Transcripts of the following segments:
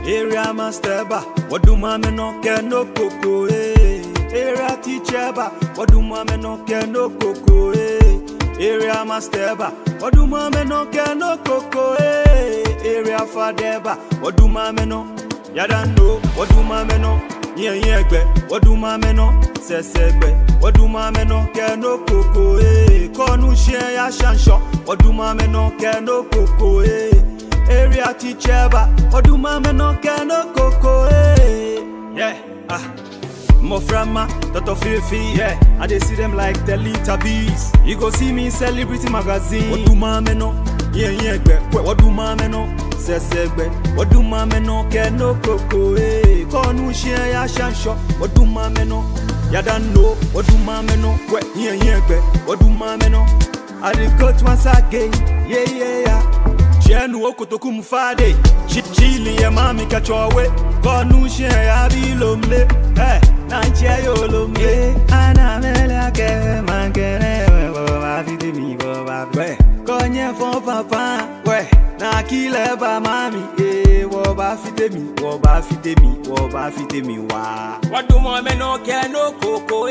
Area master ba, waduma me no ke no koko eh. Area teacher ba, waduma me no ke no koko eh. Area master ba, waduma me no ke no koko eh. Area father ba, waduma me no. Yada no, waduma me no. Yen yen gbe, waduma me no. Sese gbe, waduma me no ke no koko eh. Konu share ya shansho, waduma me no ke no koko eh. Area teacher ba, waduma me no ke no koko eh. Yeah, ah. Moframa, Dr. Fifi, yeah. I dey see them like the little bees. You go see me in celebrity magazine. What do my men know? Yeah, yeah, gbe. What do my men know? Sese gbe. What do my men know? Ke no koko, eh. Konu share ya shansho. What do my men know? Ya don't know. What do my men know? Kwe, yeah, yeah, gbe. What do my men know? I dey cut once again. Yeah, yeah, yeah. Chenu okotoku mfade Chili ya mami kachowe Konu she ya bilomle Eh, nanche yo lomle Ana mele ake mankene we Bo ba fite mi bo ba fite Konye fon papa we Na kile ba mami Eh, wo ba fite mi Wo ba fite mi Wo ba fite mi wa Waduma me no ke no koko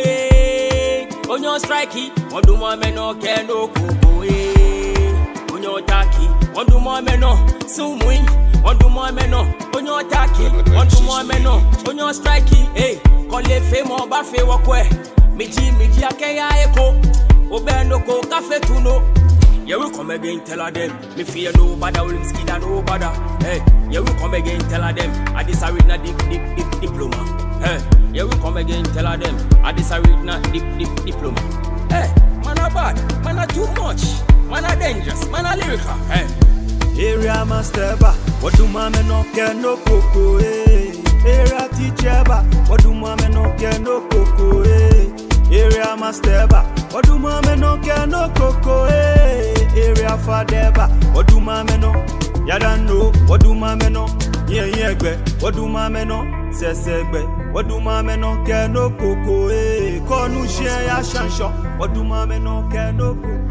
eh. Onyo strikey, waduma me no ke no koko eh. Onyo taki, waduma me no sumui. Waduma me no, onyo taki, waduma me no, onyo strikey eh. Kole fe mo ba fe wakwe. Miji miji ake ya eko. Obendo ko kafe tuno. Yeah, we come again, tell her them. Me fear no bother, will skin and no bother. Hey, yeah, we come again, tell her them. I this a read na dip, dip, dip, diploma. Hey, yeah, we come again, tell her them. I this a read na dip, dip, diploma. Hey, man a bad, man a too much, man a dangerous, man a lyrical. Hey, Area master ba Waduma me no ke no koko eh Area teacher ba Waduma me no ke no koko eh Area master ba Waduma me no ke no koko eh Area father ba Waduma me no Yada no Waduma me no Yen yen gbe Waduma me no Sese gbe Waduma me no ke no koko eh Konu share ya shansho Waduma me no ke no koko